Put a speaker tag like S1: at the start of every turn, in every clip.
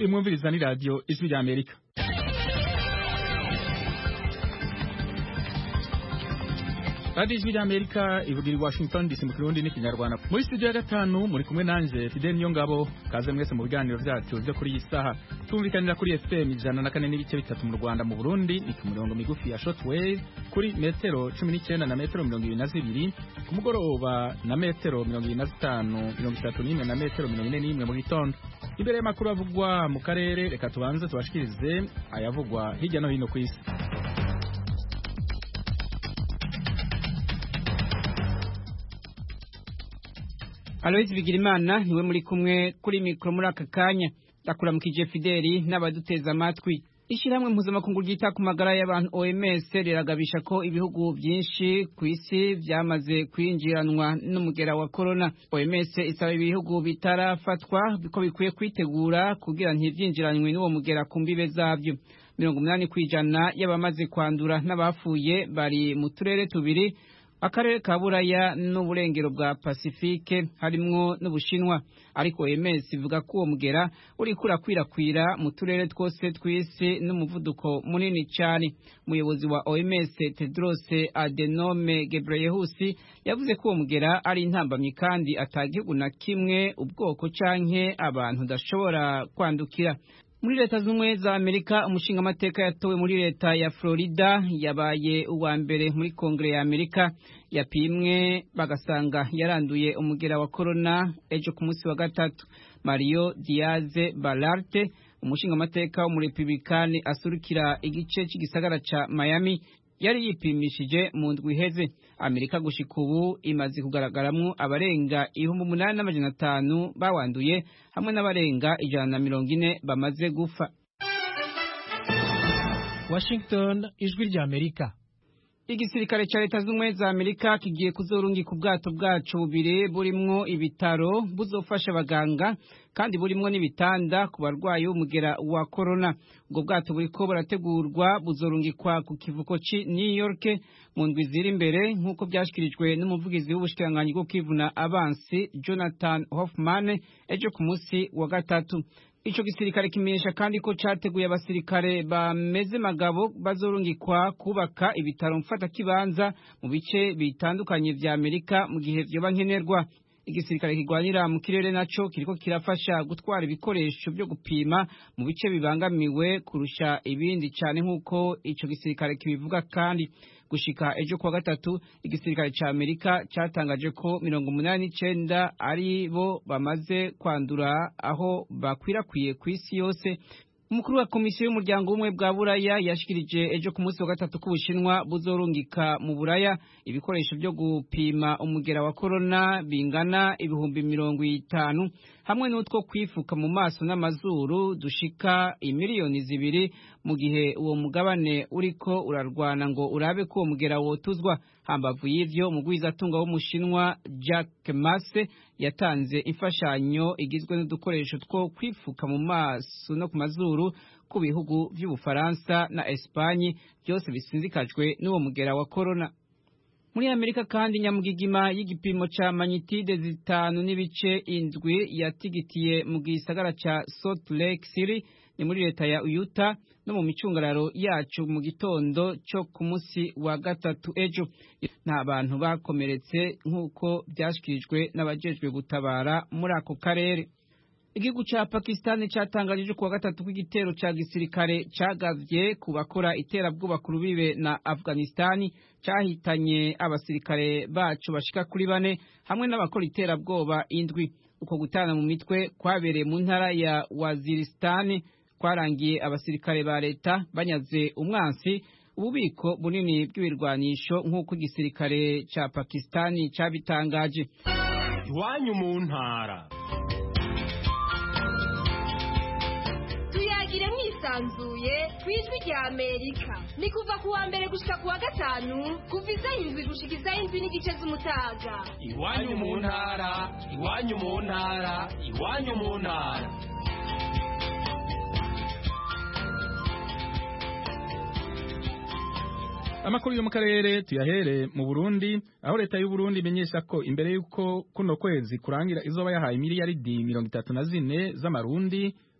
S1: mwumviriza ni radiyo ijwi rya amerika radiyo ijwi rya amerika ivugira i washington dc mu kirundi n'ikinyarwanda muri studio ya gatanu muri kumwe nanje fidel niyo ngabo kaze mwese mu biganiro byacu byo kuri iyi saha tumvikanira kuri fm ijana na kane n'ibice bitatu mu rwanda mu burundi ni ku mirongo migufi ya shortwave kuri metero cumi n'icyenda na metero mirongo ibiri na zibiri ku mugoroba na metero mirongo ibiri na zitanu mirongo itatu n'imwe na metero mirongo ine n'imwe mu gitondo imbere y'amakuru avugwa mu karere reka tubanze tubashikirize ayavugwa hirya no hino ku isi
S2: Aloys Bigirimana niwe muri kumwe kuri mikro muri aka kanya ndakuramukije Fideli n'abaduteza amatwi Ishirahamwe mpuzamakungu ryita ku magara y'abantu OMS riragabisha ko ibihugu byinshi ku isi byamaze kwinjiranwa n'umugera wa corona. OMS isaba ibihugu bitarafatwa biko bikwiye kwitegura kugira ntivyinjiranwe n'uwo mugera ku mbibe zavyo. mirongo umunani kw'ijana y'abamaze kwandura n'abafuye bari mu turere tubiri akarere ka buraya n'uburengero bwa pasifike harimwo n'ubushinwa ariko OMS ivuga ko uwo mugera uriko urakwirakwira mu turere twose tw'isi n'umuvuduko munini cyane umuyobozi wa OMS Tedros Adhanom Ghebreyesus yavuze ko uwo mugera ari intambamyi kandi atagihugu na kimwe ubwoko canke abantu udashobora kwandukira muri leta z'ubumwe za amerika umushingamateka yatowe muri leta ya florida yabaye uwa mbere muri kongere ya amerika yapimwe bagasanga yaranduye umugera wa korona ejo ku munsi wa gatatu mario diaze balarte umushingamateka w'umurepublikani asurukira igice cy'igisagara ca miami yari yipimishije mu ndwi iheze amerika gushika ubu imaze kugaragaramwo abarenga ibihumbi umunani n'amajana atanu bawanduye hamwe n'abarenga ijana na mirongo ine bamaze gufa
S3: washington ijwi rya amerika
S2: igisirikare ca leta z'ubumwe za amerika kigiye kuzorungika ubwato bwacu bubiri burimwo ibitaro buzofasha abaganga kandi burimwo n'ibitanda ku barwayi b'umugera wa korona ubwo bwato buriko burategurwa buzorungikwa ku kivuko ci new york mu ndwi ziri imbere nk'uko vyashikirijwe n'umuvugizi w'ubushikiranganyi bwo kwivuna abansi jonathan hoffman ejo ku munsi wa gatatu ico gisirikare kimenyesha kandi ko categuye abasirikare bameze magabo bazorungikwa kubaka ibitaro mfata kibanza mu bice bitandukanye vya Amerika mu gihe vyoba nkenerwa igisirikare kigwanira mu kirere naco kiriko kirafasha gutwara ibikoresho byo gupima mu bice bibangamiwe kurusha ibindi cane nk'uko ico gisirikare kibivuga kandi gushika ejo kuwa gatatu igisirikare ca Amerika catangaje ko mirongo umunani n'icenda ari bo bamaze kwandura aho bakwirakwiye ku isi yose umukuru wa komisiyo y'umuryango w'ubumwe bwa buraya yashikirije ejo ku munsi wa gatatu ko ubushinwa buzorungika mu buraya ibikoresho byo gupima umugera wa korona bingana ibihumbi mirongo itanu hamwe n'utwo kwifuka mu maso n'amazuru dushika imiliyoni zibiri mu gihe uwo mugabane uriko urarwana ngo urabe ko uwo mugera wotuzwa hambavu y'ivyo umugwizatunga w'umushinwa Jack Mase yatanze imfashanyo igizwe n'udukoresho two kwifuka mu maso no ku mazuru ku bihugu vy'ubufaransa na Espanye byose bisinzikajwe n'uwo mugera wa corona muri amerika kandi nyamugigima y'igipimo ca manyitide zitanu n'ibice indwi yatigitiye mu gisagara ca Salt Lake City ni muri leta ya Utah no mu micungararo yacu mu gitondo cyo ku munsi wa gatatu ejo nta bantu bakomeretse nk'uko byashikirijwe n'abajejwe gutabara muri ako karere igihugu ca Pakistan catangaje ku wa gatatu kw'igitero ca gisirikare cagavye ku bakora iterabwoba ku rubibe na Afghanistan cahitanye abasirikare bacu bashika kuri bane hamwe n'abakora iterabwoba indwi uko gutana mu mitwe kwabereye mu ntara ya Waziristan kwarangiye abasirikare ba leta banyaze umwansi ububiko bunini bw'ibirwanisho nk'uko igisirikare ca Pakistan cabitangaje
S4: iwanyu mu ntara
S5: tuyagire mwisanzuye ku ijwi rya amerika ni kuva ku wa mbere gushika ku wa gatanu kuva isaha indwi gushika isaha indwi n'igice z'umutaga
S4: iwanyu mu ntara iwanyu mu ntara iwanyu mu ntara
S1: amakuru yo mu karere tuyahere mu Burundi aho leta y'u Burundi imenyesha ko imbere y'uko kuno kwezi kurangira izoba yahaye miliyaridi mirongo itatu na zine z'amarundi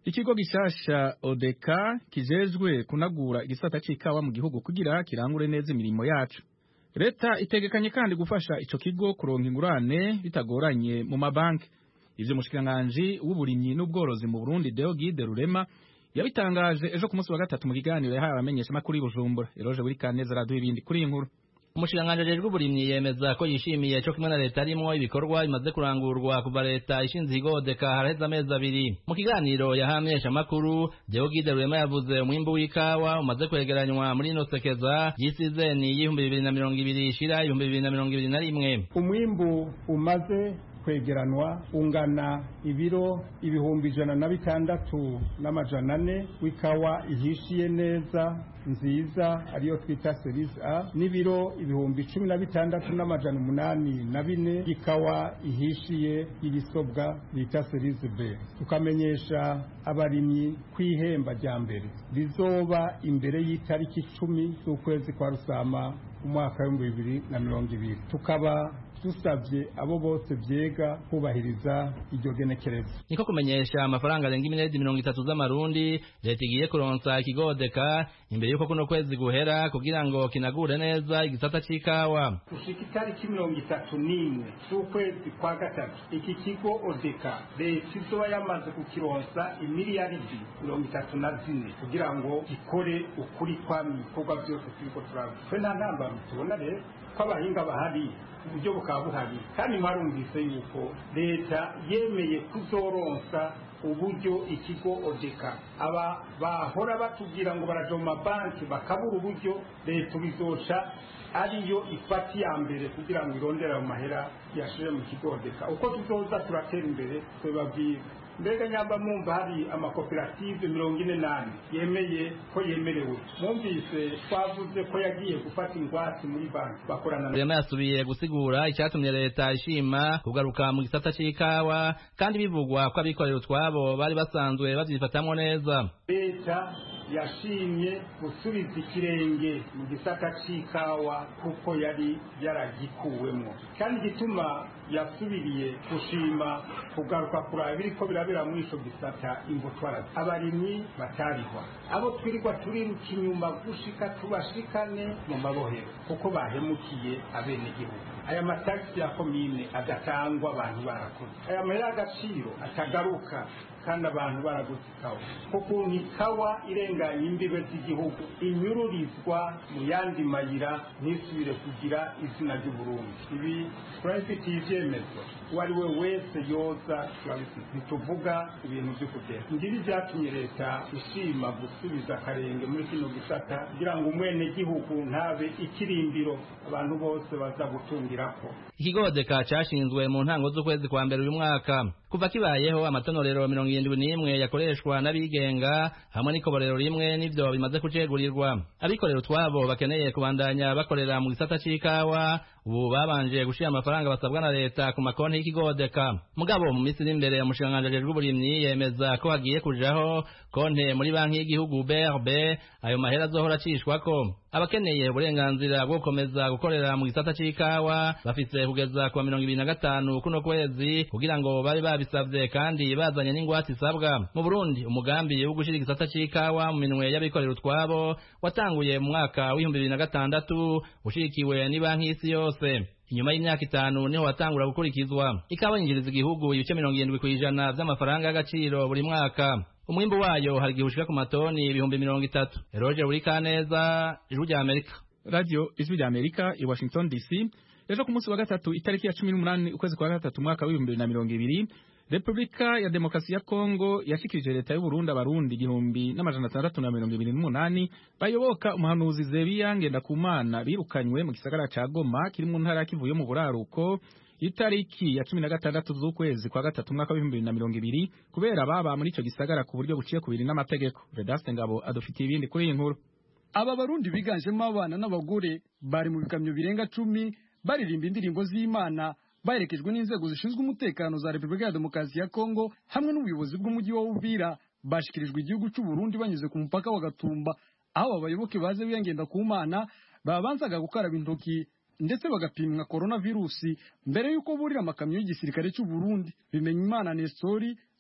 S1: ikigo gishasha odeka kijejwe kunagura igisata c'ikawa mu gihugu kugira kirangure neza imirimo yacu leta itegekanye kandi gufasha ico kigo kuronka ingurane bitagoranye mu mabanki ivyo umushikiranganji w'uburimyi n'ubworozi mu burundi deogide rurema yabitangaje ejo ku munsi wa gatatu mu kiganiro yahaye abamenyeshamakuru i bujumbura eroje buri kaneza araduha ibindi kuri iyi nkuru
S6: umushikiranganji ajejwe uburimyi yemeza ko yishimiye co kimwe na leta arimwo ibikorwa bimaze kurangurwa kuva leta ishinze igodeka haraheze amezi abiri mu kiganiro yahamenyesha amakuru Deogide Rurema yavuze umwimbu w'ikawa umaze kwegeranywa muri ino sekeza y'isizeni y'ibihumbi bibiri na mirongo ibiri ishira ibihumbi bibiri na mirongo ibiri na rimwe
S7: umwimbu umaze kwegeranwa ungana ibiro ibihumbi ijana na bitandatu n'amajana ane w'ikawa ihishiye neza nziza ariyo twita serisi a n'ibiro ibihumbi cumi na bitandatu n'amajana umunani na bine y'ikawa ihishiye y'ibisobwa bita serisi b tukamenyesha abarimyi kw'ihemba rya mbere rizoba imbere y'itariki icumi z'ukwezi kwa rusama umwaka w'ibihumbi bibiri na mirongo ibiri tukaba dusabye abo bose byega kubahiriza iryo genekerezo
S6: niko kumenyesha amafaranga arenga iminedi mirongo itatu z'amarundi leta igiye kuronsa ikigodeka imbere y'uko kuno kwezi guhera kugira ngo kinagure neza igisata c'ikawa
S7: gushika itariki mirongo itatu n'imwe z'ukwezi kwa gatatu iki kigo odeka leta izoba yamaze kukironsa imiliyaridi mirongo itatu na zine kugira ngo gikore ukuri kwami ibikorwa byose turiko turaba twe nta ntambaro tubona rero ko abahinga bahari uburyo bukaba buhari kandi mwarumvise yuko leta yemeye kuzoronsa uburyo ikigo odeka aba bahora batubwira ngo baraja mu mabanki bakabura uburyo leta bizoca ariyo ifata iya mbere kugira ngo irondere ayo mahera yashire mu kigo odeka uko tuzoza turatera imbere twebabwira mbega nyamba mwumva hari amakoperative mirongo ine n'ane yemeye ko yemerewe mwumvise twavuze ko yagiye gufata ingwate muri banki bakorana na
S6: Rurema yasubiye gusigura icyatumye leta ishima kugaruka mu gisata c'ikawa kandi bivugwa ko abikorera utwabo bari basanzwe bavyifatamwo neza
S7: leta yashimye gusubiza ikirenge mu gisata c'ikawa kuko yari yaragikuwemwo kandi igituma yasubiriye gushima kugaruka kuraba biriko birabera muri ico gisata imbutwara abarimyi batarihwa abo twirirwa turiruka inyuma gushika tubashikane mu mabohero kuko bahemukiye abenegihugu aya matagisi ya komine agatangwa abantu barakoze aya mahera y'agaciro atagaruka kandi abantu baraguze ikawa kukuntu ikawa irenganya imbibe z'igihugu inyururizwa mu yandi mayira ntisubire kugira izina ry'uburundi ibi turabifitiye ivyemezo uwo ari we wese yoza turabifite ntituvuga ibintu vyo kugera ngibi vyatumye leta ishima gusubiza akarenge muri kino gisata kugira ngo umwenegihugu ntabe ikirimbiro abantu bose baza gutungirako
S6: ikigodeka cashinzwe mu ntango z'ukwezi kwa mbere uyu mwaka kuva kibayeho amatonorero mirongo irindwi n'imwe yakoreshwa n'abigenga hamwe n'ikoborero rimwe n'ivyo bimaze kucegurirwa abikorera utwabo bakeneye kubandanya bakorera mu gisata c'ikawa ubu babanje gushira amafaranga basabwa na leta ku makonti y'ikigodeka mugabo mu minsi iri imbere umushikiranganji ajejwe uburimyi yemeza ko hagiye kujaho konte muri banki y'igihugu BRB ayo mahera azohora acishwako abakeneye uburenganzira bwo gukomeza gukorera mu gisata c'ikawa bafise kugeza ku wa mirongo ibiri na gatanu kuno kwezi kugira ngo babe babisavye kandi bazanye n'ingwate isabwa mu Burundi umugambi wo gushira igisata c'ikawa mu minwe y'abikorera utwabo watanguye mu mwaka w'ibihumbi bibiri na gatandatu ushigikiwe n'ibanki y'isi yose inyuma y'imyaka itanu niho watangura gukurikizwa ikawa yinjiriza igihugu ibice mirongo irindwi kw'ijana vy'amafaranga y'agaciro buri mwaka umwimbu wayo hari igihe ushika ku matoni ibihumbi mirongo itatu eroje buri kaneza ijwi rya amerika
S1: radio ijwi rya amerika i washington dc ejo ku munsi wa gatatu itariki ya cumi n'umunani ukwezi kwa gatatu umwaka w'ibihumbi bibiri na mirongo ibiri repubulika ya demokarasi ya kongo yashikirije leta y'uburundi abarundi igihumbi n'amajana atandatu na mirongo ibiri n'umunani bayoboka umuhanuzi zebiya ngendakumana birukanywe mu gisagara ca goma kiri mu ntara ya kivu yo mu buraruko itariki ya cumi na gatandatu z'ukwezi kwa gatatu umwaka w'ibihumbi bibiri na mirongo ibiri kubera baba muri ico gisagara ku buryo buciye kubiri n'amategeko vedaste ngabo adufitiye ibindi kuri iyi nkuru
S8: aba barundi biganjemo abana n'abagore bari mu bikamyo birenga cumi baririmba indirimbo z'imana baherekejwe n'inzego zishinzwe umutekano za repubulika ya demokarasi ya kongo hamwe n'ubuyobozi bw'umujyi wa uvira bashikirijwe igihugu cy'u Burundi banyuze ku mupaka wa gatumba aho abayoboke baze biyangenda ku mana babanzaga gukaraba intoki ndetse bagapimwa coronavirusi mbere y'uko burira amakamyo y'igisirikare cy'u Burundi bimenya imana Nestori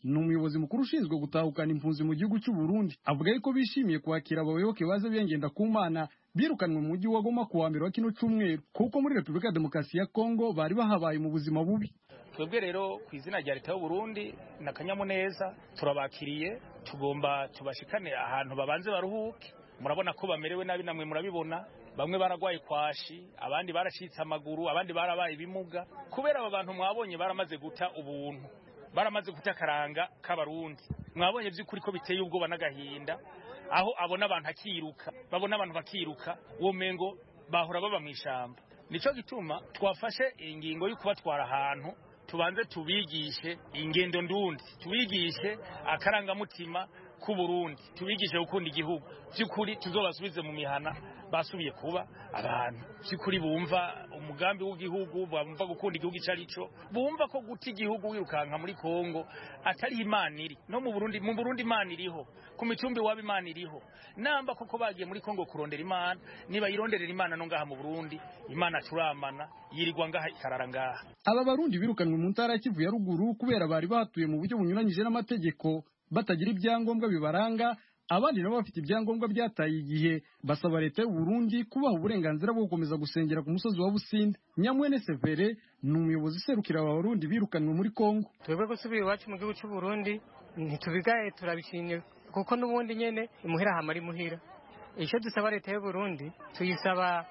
S8: ni umuyobozi mukuru ushinzwe gutahukana impunzi mu gihugu cy'u Burundi avuga yuko bishimiye kwakira abayoboke baze biyengenda ku mana birukanwe mu mujyi wa Goma ku wa mbere wa kino cyumweru kuko muri Repubulika ya Demokarasi ya Kongo bari bahabaye mu buzima bubi
S9: twebwe rero ku izina rya leta y'u Burundi na kanyamuneza turabakiriye tugomba tubashikane ahantu babanze baruhuke murabona ko bamerewe nabi namwe murabibona bamwe baragwaye kwashi abandi baracitse amaguru abandi barabaye ibimuga kubera aba bantu mwabonye baramaze guta ubuntu baramaze guta akaranga k'abarundi mwabonye by'ukuri ko biteye ubwoba n'agahinda aho abona abantu akiruka babona abantu bakiruka uwo mengo bahora baba mu ishyamba nicyo gituma twafashe ingingo yo kubatwara ahantu tubanze tubigishe ingendo ndundi tubigishe akarangamutima k'uburundi tubigishe gukunda igihugu by'ukuri tuzobasubize mu mihana basubiye kuba abantu by'ukuri bumva umugambi w'igihugu bumva gukunda igihugu icyo ari cyo bumva ko guta igihugu wirukanka muri kongo atari imana iri no mu burundi mu burundi imana iriho ku micumbi waba imana iriho namba koko bagiye muri kongo kurondera imana niba yironderera imana no ngaha mu burundi imana turamana yirirwa ngaha ikarara ngaha
S8: aba barundi birukanwe mu ntara ya kivu ya ruguru kubera bari batuye mu buryo bunyuranyije n'amategeko batagira ibyangombwa bibaranga abandi nabo bafite ibyangombwa byataye igihe basaba leta y'u Burundi kubaha uburenganzira bwo gukomeza gusengera ku musozi wa Businde Nyamwene Severe ni umuyobozi userukira aba barundi birukanwe muri Kongo
S10: twebwe gusubira iwacu mu gihugu cy'u Burundi ntitubigaye turabishimye kuko n'ubundi nyene imuhira hama ari muhira icyo dusaba leta y'u Burundi tuyisaba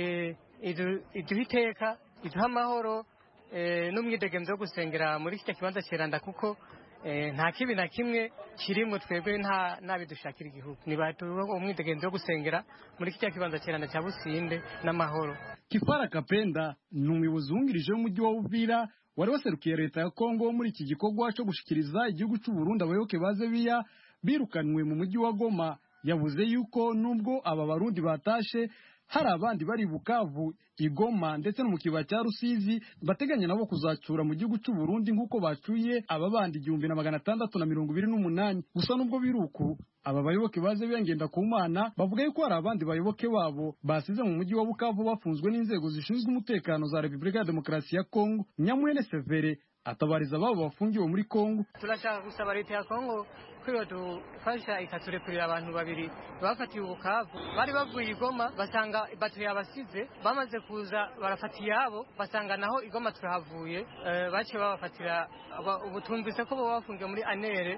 S10: iduha iteka iduha amahoro n'umwidegemzo wo gusengera muri kiriya kibanza kiranda kuko nta kibi na kimwe kirimo twebwe nta nabidushakira igihugu nibaduha umwidegenzo wo gusengera muri kiriya kibanza kiranda cya businde n'amahoro
S8: Kifara Kapenda ni umuyobozi wungirije w'umujyi wa Uvira wari waserukiye leta ya Kongo muri iki gikorwa cyo gushikiriza igihugu cy'u Burundi abayoboke baze biya birukanwe mu mujyi wa Goma yavuze yuko nubwo aba barundi batashe hari abandi bari Bukavu Igoma ndetse no mu kibaya cya Rusizi bateganya nabo kuzacura mu gihugu cy'u Burundi nk'uko bacuye aba bandi igihumbi na magana atandatu na mirongo ibiri n'umunani gusa nubwo biruku aba bayoboke baze biyengenda ku mana bavuga yuko hari abandi bayoboke babo basize mu mujyi wa Bukavu bafunzwe n'inzego zishinzwe umutekano za Repubulika ya Demokarasi ya Kongo Nyamwene Severe atabariza ababo bafungiwe muri Kongo
S10: turashaka gusaba leta ya Kongo ko dufasha ikaturekurira abantu babiri bafatiwe ubukavu bari bavuye igoma basanga batiri yabasize bamaze kuza barafata iyabo basanga naho igoma turahavuye baciye babafatira ubu tumvise ko baba bafungiwe muri anere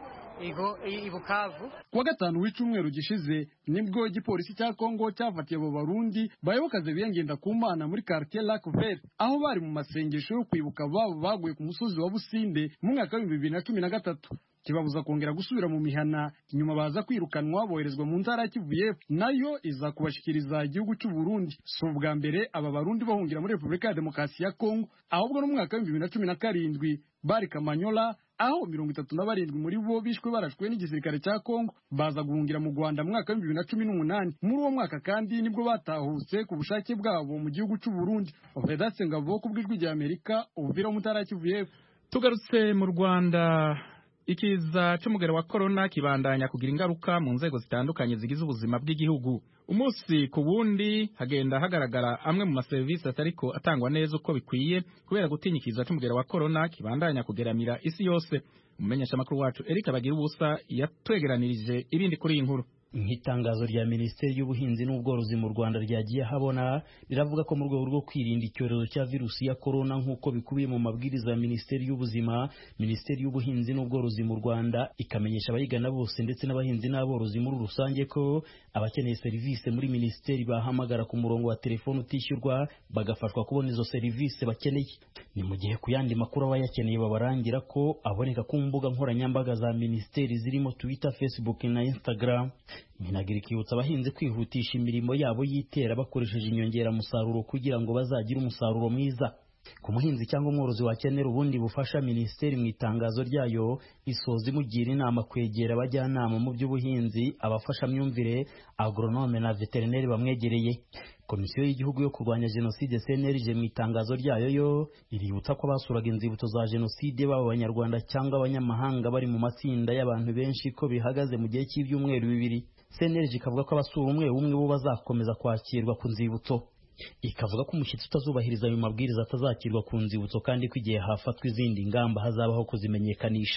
S10: ibukavu
S8: kuwa gatanu w'icyumweru gishize nibwo igipolisi cya kongo cyafatiye abo barundi bayobokaze biyengenda ku mana muri quartier lac vert aho bari mu masengesho yo kwibuka ababo baguye ku musozi wa businde mu mwaka w'ibihumbi bibiri na cumi na gatatu kibabuza kongera gusubira mu mihana inyuma baza kwirukanwa boherezwa mu ntara ya Kivu y'Epfo nayo iza kubashikiriza igihugu cy'u Burundi si ubwa mbere aba barundi bahungira muri Repubulika ya Demokarasi ya Kongo ahubwo no mu mwaka w'ibihumbi bibiri na cumi na karindwi bari Kamanyola aho mirongo itatu na barindwi muri bo bishwe barashwe n'igisirikare cya Kongo baza guhungira mu Rwanda mu mwaka w'ibihumbi bibiri na cumi n'umunani muri uwo mwaka kandi nibwo batahutse ku bushake bwabo mu gihugu cy'u Burundi Vedatse Ngabo ku bw'ijwi rya Amerika ubuvira mu ntara ya Kivu y'Epfo
S1: tugarutse mu Rwanda ikiza cy'umugero wa korona kibandanya kugira ingaruka mu nzego zitandukanye zigize ubuzima bw'igihugu umunsi ku wundi hagenda hagaragara amwe mu maserivisi atariko atangwa neza uko bikwiye kubera gutinya ikiza cy'umugero wa korona kibandanya kugeramira isi yose umumenyeshamakuru wacu Eric Bagira ubusa yatwegeranirije ibindi kuri iyi nkuru
S11: nk'itangazo rya minisiteri y'ubuhinzi n'ubworozi mu rwanda ryagiye habona riravuga ko mu rwego rwo kwirinda icyorezo cya virusi ya korona nk'uko bikubiye mu mabwiriza ya minisiteri y'ubuzima minisiteri y'ubuhinzi n'ubworozi mu rwanda ikamenyesha abayigana bose ndetse n'abahinzi n'aborozi muri rusange ko abakeneye serivisi muri minisiteri bahamagara ku murongo wa telefoni utishyurwa bagafashwa kubona izo serivisi bakeneye ni mu gihe ku yandi makuru abayakeneye babarangira ko aboneka ku mbuga nkoranyambaga za minisiteri zirimo twitter facebook na instagram minagira ikibutsa abahinzi kwihutisha imirimo yabo y'itera bakoresheje inyongeramusaruro kugira ngo bazagire umusaruro mwiza ku muhinzi cyangwa umworozi wakenera ubundi bufasha minisiteri mu itangazo ryayo isoza imugira inama kwegera abajyanama mu by'ubuhinzi abafashamyumvire agronome na veterineri bamwegereye komisiyo y'igihugu yo kurwanya jenoside cnlg mu itangazo ryayo yo iributsa ko basuraga inzibutso za jenoside baba abanyarwanda cyangwa abanyamahanga bari mu matsinda y'abantu benshi ko bihagaze mu gihe cy'ibyumweru bibiri cnlg ikavuga ko abasura umwe umwe bo bazakomeza kwakirwa ku nzibutso ikavuga ko umushyitsi utazubahiriza ayo mabwiriza atazakirwa ku nzibutso kandi ko igihe hafatwa izindi ngamba hazabaho kuzimenyekanisha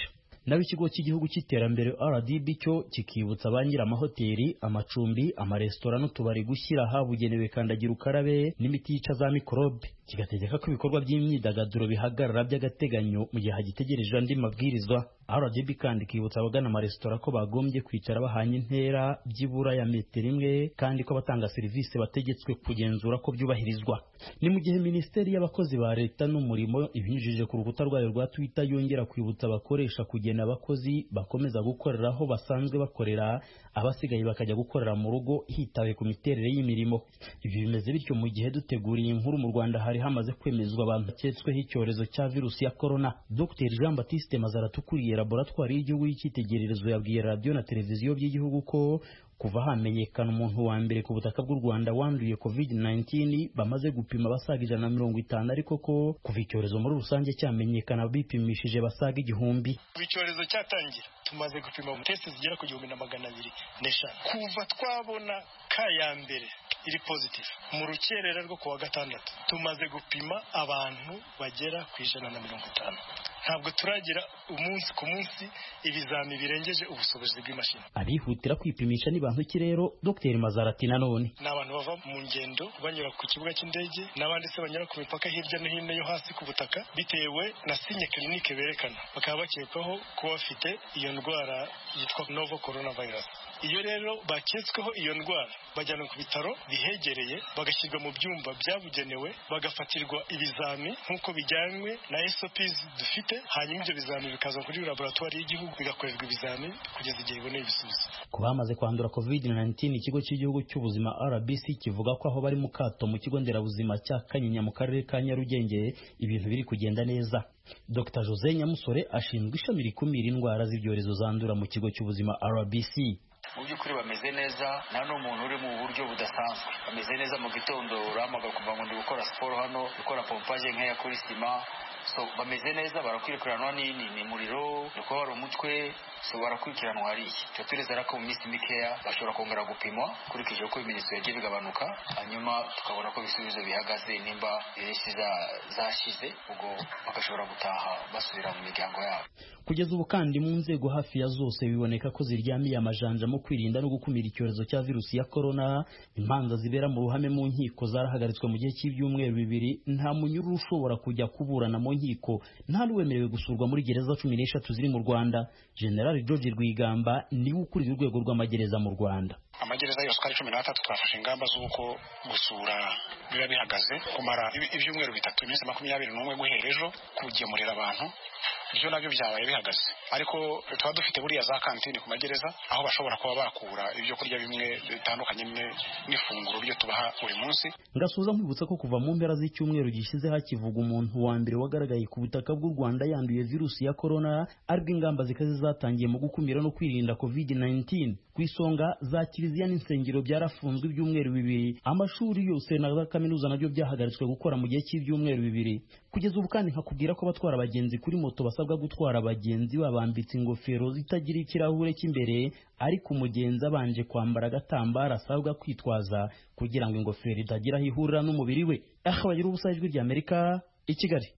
S11: naho ikigo cy'igihugu cy'iterambere rdb cyo kikibutsa ba amahoteli amacumbi amaresitora n'utubari gushyira ahabugenewe kandagira ukarabe n'imiti yica za mikorobe kigategeka ko ibikorwa by'imyidagaduro bihagarara by'agateganyo mu gihe hagitegereje andi mabwirizwa rdb kandi ikibutsa abagana amaresitora ko bagombye kwicara bahanye intera byibura ya metero imwe kandi ko abatanga serivisi bategetswe kugenzura ko byubahirizwa ni mu gihe minisiteri y'abakozi ba leta n'umurimo ibinyujije ku rukuta rwayo rwa twitter yongera kwibutsa abakoresha kugena abakozi bakomeza gukorera aho basanzwe bakorera abasigaye bakajya gukorera mu rugo hitawe ku miterere y'imirimo ibi bimeze bityo mu gihe duteguriye inkuru mu rwanda hari hamaze kwemezwa abantu baketsweho icyorezo cya virusi ya korona dr jean baptiste mazaratu ukuriye laboratwari y'igihugu y'icyitegererezo yabwiye radiyo na televiziyo by'igihugu ko kuva hamenyekana umuntu wa mbere ku butaka bw'u rwanda wanduye covid 19 bamaze gupima abasaga ijana na mirongo itanu ariko ko kuva icyorezo muri rusange cyamenyekana bipimishije basaga igihumbi
S12: kuva icyorezo cyatangira tumaze gupima testi zigera ku gihumbi na magana abiri n'eshanu kuva twabona ka ya mbere iri positive mu rukerera rwo kuwa gatandatu tumaze gupima abantu bagera ku ijana na mirongo itanu ntabwo turagira umunsi ku munsi ibizami birengeje ubushobozi bw'imashini
S11: abihutira kwipimisha ni bantu ki rero dr mazarati nanone
S12: ni abantu bava mu ngendo banyura ku kibuga cy'indege n'abandi se banyura ku mipaka hirya no hino yo hasi ku butaka bitewe na sinye kirinike berekana bakaba bakekwaho kuba bafite iyo ndwara yitwa novo coronavirus iyo rero baketsweho iyo ndwara bajyanwa ku bitaro bihegereye bagashyirwa mu byumba byabugenewe bagafatirwa ibizami nk'uko bijyanywe na SOPs dufite hanyuma ibyo bizami bikaza kuri laboratwari y'igihugu bigakorerwa ibizami kugeza igihe iboneye ibisubizo
S11: ku bamaze kwandura covid-19 ikigo cy'igihugu cy'ubuzima rbc kivuga ko aho bari mu kato mu kigo nderabuzima cya kanyinya mu karere ka nyarugenge ibintu biri kugenda neza dr jose nyamusore ashinzwe ishami rikumira indwara z'ibyorezo zandura mu kigo cy'ubuzima rbc
S13: mu by'ukuri bameze neza nta n'umuntu uri mu buryo budasanzwe bameze neza mu gitondo urahamaga kuva ngo ndi gukora siporo hano gukora pompaje nkeya kuri sima so bameze neza barakwirukiranwa ni muriro ni kuba hari umutwe so barakurikiranwa hariya tuba turizera ko mu minsi mikeya bashobora kongera gupimwa ukurikije uko ibimenyetso yagiye bigabanuka hanyuma tukabona ko ibisubizo bihagaze nimba iminsi zashize ubwo bagashobora gutaha basubira mu miryango yabo
S11: kugeza ubu kandi mu nzego hafi ya zose biboneka ko ziryamiye amajanja mu kwirinda no gukumira icyorezo cya virusi ya korona imanza zibera mu ruhame mu nkiko zarahagaritswe mu gihe cy'ibyumweru bibiri nta munyururu ushobora kujya kuburana mu nkiko nta n'uwemerewe gusurwa muri gereza cumi n'eshatu ziri mu rwanda generali george rwigamba niwe ukuriye urwego rw'amagereza mu rwanda
S12: amagereza yose uko ari cumi n'atatu twafashe ingamba z'uko gusura biba bihagaze kumara ibyumweru bitatu iminsi makumyabiri n'umwe guhera ejo kugemurira abantu ibyo nabyo byabaye bihagaze ariko tuba dufite buriya za kantine ku magereza aho bashobora kuba bakura ibyo kurya bimwe bitandukanye n'ifunguro ryo tubaha buri munsi
S11: ngasuza nkwibutsa ko kuva mu mpera z'icyumweru gishize hakivuga umuntu wa mbere wagaragaye ku butaka bw'u rwanda yanduye virusi ya korona aribwo ingamba zikaze zatangiye mu gukumira no kwirinda covid 19 ku isonga za kiliziya n'insengero byarafunzwe ibyumweru bibiri amashuri yose na za kaminuza nabyo byahagaritswe gukora mu gihe cy'ibyumweru bibiri kugeza ubu kandi nkakubwira ko abatwara abagenzi kuri moto basabwa gutwara abagenzi babambitse ingofero zitagira ikirahure cy'imbere ariko umugenzi abanje kwambara agatambaro asabwa kwitwaza kugira ngo ingofero itagira aho ihurira n'umubiri we aha bagira ubusa ijwi rya amerika i kigali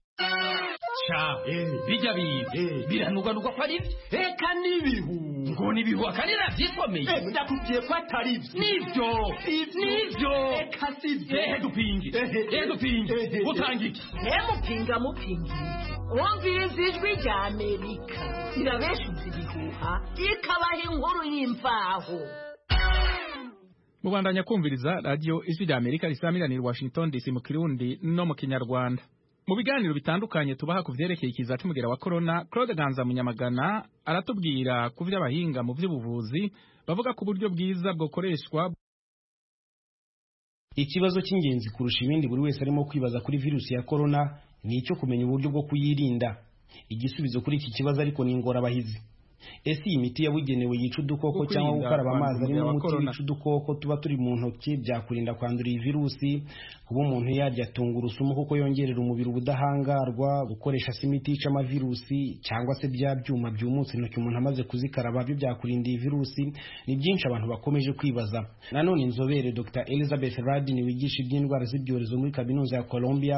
S4: sha bijya biza biranuganuka ko ari byo reka n'ibihu ngo n'ibihu akandi nabyisomeye
S14: ndakubwiye ko atari byo
S4: nibyo nibyo
S14: reka si byo
S4: ehe dupinge ehe dupinge utanga iki
S14: mupinga mupinga wumviriza ijwi rya amerika irabeshuza ibihuha ikabaha inkuru y'imvaho
S1: mubandanya kumviriza radiyo ijwi rya amerika risamiranira washington dc mu kirundi no mu kinyarwanda mu biganiro bitandukanye tubaha ku vyerekeye ikiza c'umugera wa corona claude ganza munyamagana aratubwira ku vy'abahinga mu vy'ubuvuzi bavuga ku buryo bwiza bwokoreshwa
S15: ikibazo cy'ingenzi kurusha ibindi buri wese arimo kwibaza kuri virusi ya corona ni icyo kumenya uburyo bwo kuyirinda igisubizo kuri iki kibazo ariko ni ingorabahizi ese iyi miti yabugenewe yica udukoko cyangwa gukaraba amazi arimo umuti wica udukoko tuba turi mu ntoki byakurinda kwandura iyi virusi kuba umuntu yarya tungurusumu kuko yongerera umubiri ubudahangarwa gukoresha se imiti yica amavirusi cyangwa se bya byuma byumutse intoki umuntu amaze kuzikaraba byo byakurinda iyi virusi ni byinshi abantu bakomeje kwibaza nanone inzobere dr elizabeth radin wigisha iby'indwara z'ibyorezo muri kaminuza ya colombia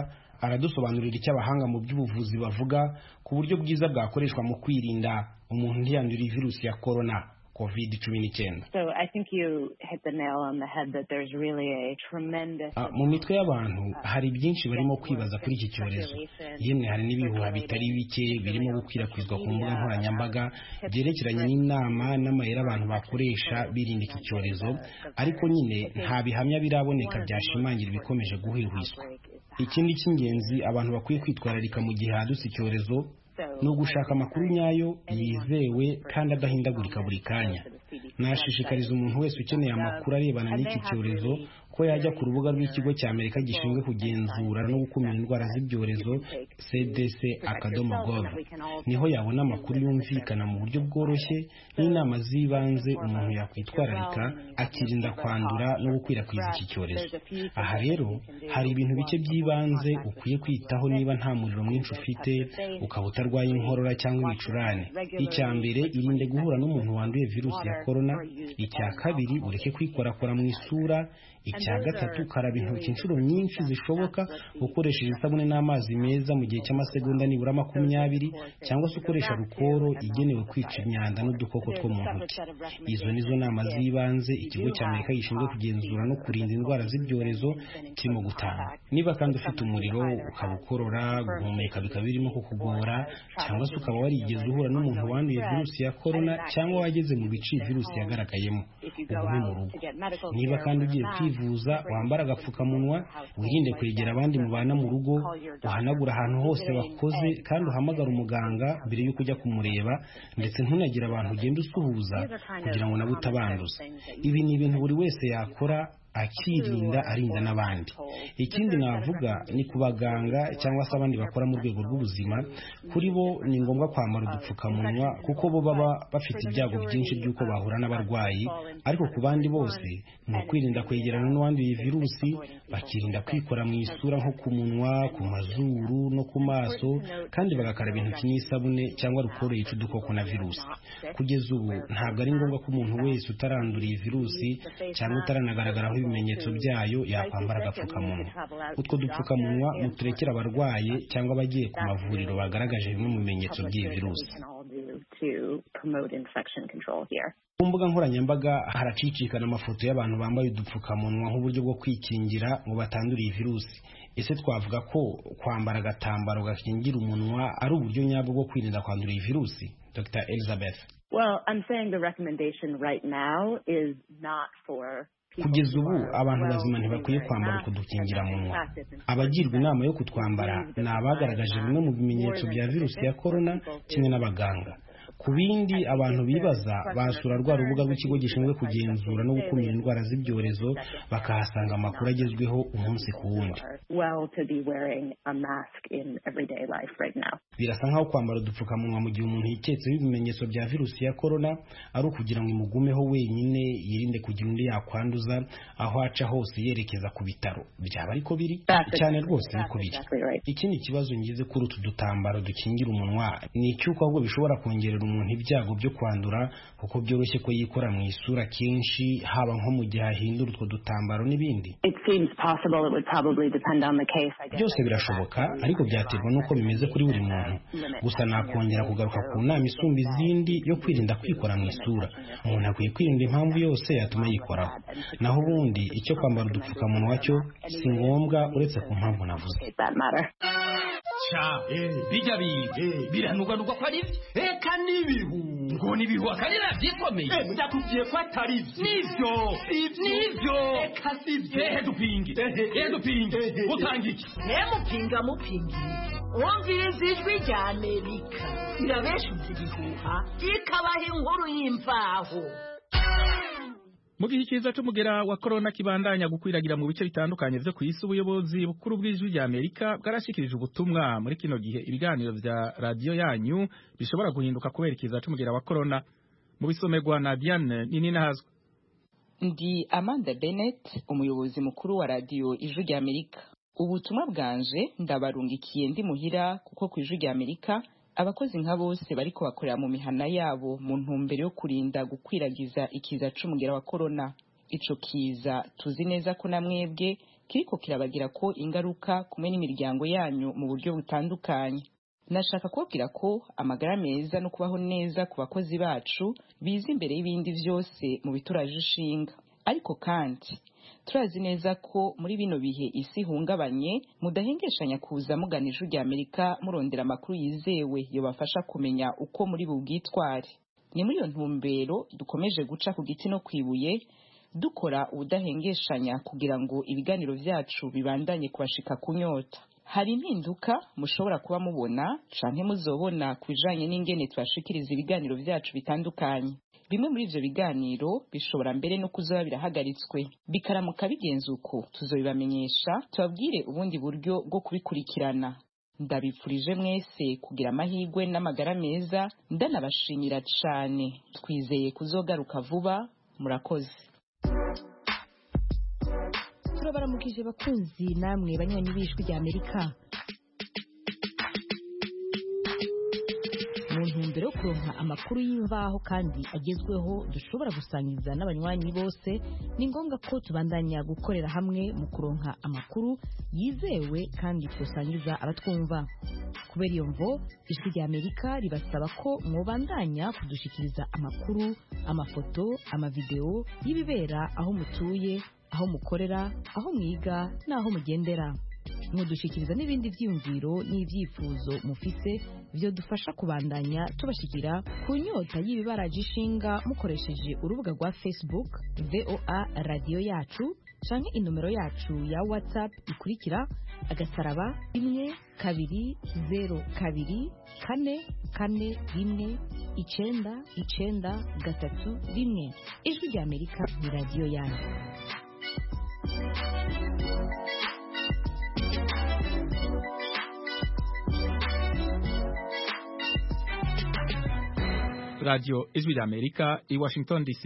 S15: aradusobanurira icyo abahanga mu by'ubuvuzi bavuga ku buryo bwiza bwakoreshwa mu kwirinda umuntu ntiyandure virusi ya korona covid cumi n'icyenda
S16: So I think you hit the nail on the head that there's really a tremendous
S15: Ah, mu mitwe y'abantu hari byinshi barimo kwibaza kuri iki cyorezo yemwe hari n'ibihuha bitari bike birimo gukwirakwizwa ku mbuga nkoranyambaga byerekeranye n'inama n'amayeri abantu bakoresha birinda iki cyorezo ariko nyine nta bihamya biraboneka byashimangira ibikomeje guhwihwiswa ikindi cy'ingenzi abantu bakwiye kwitwararika mu gihe hadutse icyorezo ni ugushaka amakuru nyayo yizewe kandi adahindagurika buri kanya nashishikariza umuntu wese ukeneye amakuru arebana n'iki cyorezo ko yajya ku rubuga rw'ikigo cya amerika gishinzwe kugenzura no gukumira indwara z'ibyorezo cdc akadomo gov niho yabona amakuru yumvikana mu buryo bworoshye n'inama z'ibanze umuntu yakwitwararika akirinda kwandura no gukwirakwiza iki cyorezo aha rero hari ibintu bike by'ibanze ukwiye kwitaho niba nta muriro mwinshi ufite ukaba utarwaye inkorora cyangwa ibicurane icya mbere irinde guhura n'umuntu wanduye virusi ya korona icya kabiri ureke kwikorakora mu isura icya gatatu karaba intoki inshuro nyinshi zishoboka ukoresheje isabune n'amazi meza mu gihe cy'amasegonda nibura makumyabiri cyangwa se ukoresha rukoro igenewe kwica imyanda n'udukoko two mu ntoki izo nizo nama z'ibanze ikigo cya amerika gishinzwe kugenzura no kurinda indwara z'ibyorezo kirimo gutanga niba kandi ufite umuriro ukaba ukorora guhumeka bikaba birimo kukugora cyangwa se ukaba warigeze uhura n'umuntu wanduye virusi ya korona cyangwa wageze mu bice iyi virusi yagaragayemo ugume mu rugo niba kandi ugiye kwivuza wambara agapfukamunwa wirinde kwegera abandi mubana mu rugo uhanagura ahantu hose wakoze kandi uhamagara umuganga mbere y'uko ujya kumureba ndetse ntunagire abantu ugenda usuhuza kugira ngo nabo utabanduza ibi ni ibintu buri wese yakora akirinda arinda n'abandi ikindi navuga ni ku baganga cyangwa se abandi bakora mu rwego rw'ubuzima kuri bo ni ngombwa kwambara udupfukamunwa kuko bo baba bafite ibyago byinshi by'uko bahura n'abarwayi ariko ku bandi bose ni ukwirinda kwegerana n'uwanduye virusi bakirinda kwikora mu isura nko ku munwa ku mazuru no ku maso kandi bagakaraba intoki n'isabune cyangwa rukoro yica udukoko na virusi kugeza ubu ntabwo ari ngombwa ko umuntu wese utarandura iyi virusi cyangwa utaranagaragaraho ibimenyetso byayo yakwambara agapfukamunwa utwo dupfukamunwa muturekere abarwaye cyangwa abagiye ku mavuriro bagaragaje bimwe mu bimenyetso by'iyi virusi
S16: to promote infection control here.
S15: ku mbuga nkoranyambaga haracicikana amafoto y'abantu bambaye udupfukamunwa nk'uburyo bwo kwikingira ngo batandure iyi virusi ese twavuga ko kwambara agatambaro gakingira umunwa ari uburyo nyabwo bwo kwirinda kwandura iyi virusi dr elizabeth
S16: Well, I'm saying the recommendation right now is not for
S15: kugeza ubu abantu bazima ntibakwiye kwambara utwo dukingiramunwa abagirwa inama yo kutwambara ni abagaragaje bimwe mu bimenyetso bya virusi ya korona kimwe n'abaganga ku bindi abantu bibaza basura rwa rubuga rw'ikigo gishinzwe kugenzura no gukumira indwara z'ibyorezo bakahasanga amakuru agezweho umunsi ku wundi
S16: well to be wearing a mask in everyday life right now.
S15: birasa nk'aho kwambara udupfukamunwa mu gihe umuntu yiketseho ibimenyetso bya virusi ya korona ari ukugira ngo imugumeho wenyine yirinde kugira undi yakwanduza aho aca hose yerekeza ku bitaro byaba ariko biri cyane rwose niko biri ikindi kibazo ngize kuri utu dutambaro dukingira umunwa ni icy'uko ahubwo bishobora kongerera umuntu ibyago byo kwandura kuko byoroshye ko yikora mu isura kenshi haba nko mu gihe ahindura utwo dutambaro n'ibindi
S16: It seems possible it would probably depend on the case. I guess.
S15: byose birashoboka ariko byaterwa n'uko bimeze kuri buri muntu gusa nakongera kugaruka ku nama isumba izindi yo kwirinda kwikora mu isura umuntu akwiye kwirinda impamvu yose yatuma yikoraho naho ubundi icyo kwambara udupfukamunwa cyo si ngombwa uretse ku mpamvu navuze
S4: sha bijya biga biranuganurwa ko ari byo eka n'ibihu ngo n'ibihu akari nabyisomeye
S14: ndakubwiye ko atari byo
S4: nibyo nibyo
S14: eka si byo
S4: ehe dupinge ehe dupinge utanga iki
S14: mupinga mupinga wumviriza ijwi rya amerika irabeshuza ibihuha ikabaha inkuru y'imvaho
S1: mu gihe ikiza c'umugera wa korona kibandanya gukwiragira mu bice bitandukanye vyo ku isi ubuyobozi bukuru bw'ijwi rya amerika bwarashikirije ubutumwa muri kino gihe ibiganiro vya radiyo yanyu bishobora guhinduka kubera ikiza c'umugera wa korona mu bisomerwa na diane nini nahazwa
S17: ndi amanda bennett umuyobozi mukuru wa radiyo ijwi rya amerika ubutumwa bwanje ndabarungikiye ndi muhira kuko ku ijwi rya amerika abakozi nka bose bariko bakorera mu mihana yabo mu ntumbero yo kurinda gukwiragiza ikiza c'umugera wa korona ico kiza tuzi neza ko na mwebwe kiriko kirabagira ko ingaruka kumwe n'imiryango yanyu mu buryo butandukanye nashaka kubabwira ko amagara meza no kubaho neza ku bakozi bacu biza imbere y'ibindi byose mu bituraje ishinga ariko kandi turazi neza ko muri bino bihe isi ihungabanye mudahengeshanya kuza mugana ijwi rya amerika murondera amakuru yizewe yobafasha kumenya uko muri bubwitware ni muri iyo ntumbero dukomeje guca ku giti no kwibuye dukora ubudahengeshanya kugira ngo ibiganiro byacu bibandanye kubashika ku nyota hari impinduka mushobora kuba mubona canke muzobona ku bijanye n'ingene tubashikiriza ibiganiro byacu bitandukanye bimwe muri ivyo biganiro bishobora mbere no kuzoba birahagaritswe bikaramuka bigenze uko tuzobibamenyesha tubabwire ubundi buryo bwo kubikurikirana ndabipfurije mwese kugira amahirwe n'amagara meza ndanabashimira cane twizeye kuzogaruka vuba murakoze
S18: turabaramukije bakunzi namwe banywanyi b'ijwi rya amerika mu ntumbero yo kuronka amakuru y'imvaho kandi agezweho dushobora gusangiza n'abanywanyi bose ni ngombwa ko tubandanya gukorera hamwe mu kuronka amakuru yizewe kandi tusangiza abatwumva kubera iyo mvo ijwi rya amerika ribasaba ko mwobandanya kudushikiriza amakuru amafoto amavideo y'ibibera aho mutuye aho mukorera aho mwiga n'aho mugendera mudushikiriza n'ibindi byiyumviro n'ibyifuzo mufise byo dufasha kubandanya tubashikira ku nyota y'ibibaraje ishinga mukoresheje urubuga rwa facebook voa radiyo yacu canke inomero yacu ya whatsapp ikurikira agasaraba rimwe kabiri zero kabiri kane kane rimwe icenda icenda gatatu rimwe ijwi rya amerika ni radiyo yanyu
S1: radiyo ijwi rya amerika i washington dc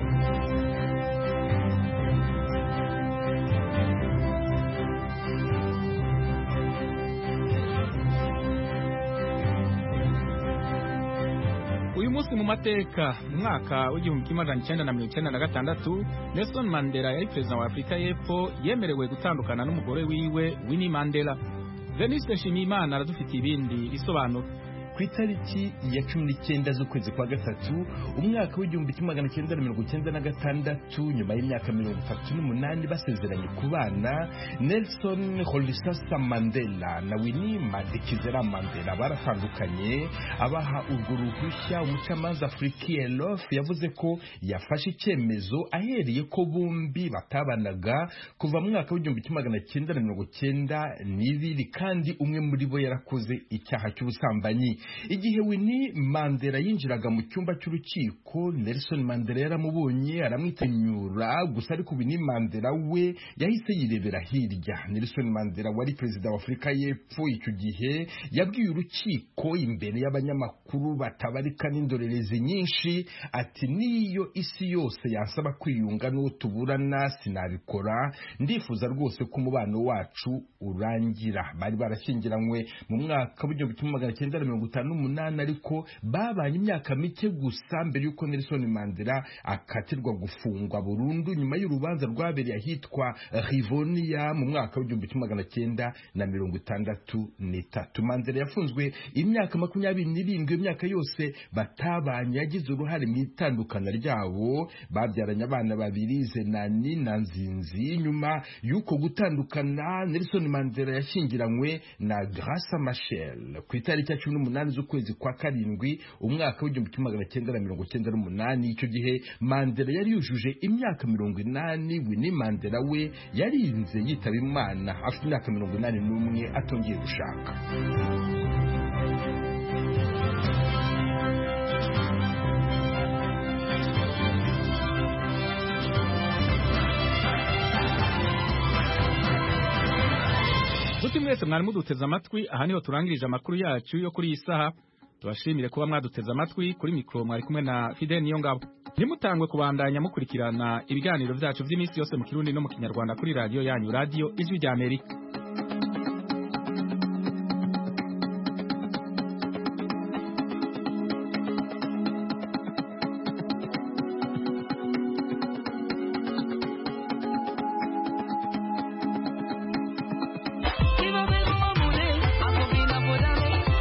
S1: uyu munsi mu mateka mu mwaka w'igihumbi kimwe magana icyenda na mirongo icyenda na gatandatu nelson mandela yari perezida wa afurika y'epfo yemerewe gutandukana n'umugore wiwe winnie mandela veniste nshimiyimana aradufitiye ibindi bisobanuro
S19: ku itariki ya cumi n'icyenda z'ukwezi kwa gatatu umwaka w'igihumbi kimwe magana cyenda na mirongo icyenda na gatandatu nyuma y'imyaka mirongo itatu n'umunani basezeranye ku bana nelson holisasa mandela na winnie madikizera mandela baratandukanye abaha urwo ruhushya umucamanza afurikiyelof yavuze ko yafashe icyemezo ahereye ko bombi batabanaga kuva mu mwaka w'igihumbi kimwe magana cyenda na mirongo cyenda n'ibiri kandi umwe muri bo yarakoze icyaha cy'ubusambanyi igihe Winnie Mandela yinjiraga mu cyumba cy'urukiko Nelson Mandela yaramubonye aramwitenyura gusa ariko Winnie Mandela we yahise yirebera hirya Nelson Mandela wari perezida wa Afurika y'Epfo icyo gihe yabwiye urukiko imbere y'abanyamakuru batabarika n'indorerezi nyinshi ati niyo isi yose yansaba kwiyunga n'uwo tuburana sinabikora ndifuza rwose ko umubano wacu urangira bari barashyingiranywe mu mwaka w'igihumbi kimwe magana cyenda na mirongo itanu n'umunani ariko babanye imyaka mike gusa mbere y'uko Nelson Mandela akatirwa gufungwa burundu nyuma y'urubanza rwabereye ahitwa Rivonia mu mwaka w'igihumbi kimwe magana cyenda na mirongo itandatu n'itatu Mandela yafunzwe imyaka makumyabiri n'irindwi imyaka yose batabanye yagize uruhare mu itandukana ryabo babyaranye abana babiri Zenani na Nzinzi nyuma y'uko gutandukana Nelson Mandela yashyingiranywe na Graça Machel ku itariki ya cumi n'umunani z'ukwezi kwa karindwi umwaka w'igihumbi kimwe magana cyenda na mirongo cyenda n'umunani icyo gihe Mandela yari yujuje imyaka mirongo inani Winnie Mandela we yarinze yitaba Imana afite imyaka mirongo inani n'umwe atongeye gushaka
S1: Nshuti mwese mwari muduteze amatwi aha niho turangirije amakuru yacu yo kuri iyi saha tubashimire kuba mwaduteze amatwi kuri mikoro mwari kumwe na Fidel Niyongabo ntimutangwe kubandanya mukurikirana ibiganiro byacu by'iminsi yose mu kirundi no mu kinyarwanda kuri radiyo yanyu radiyo ijwi rya Amerika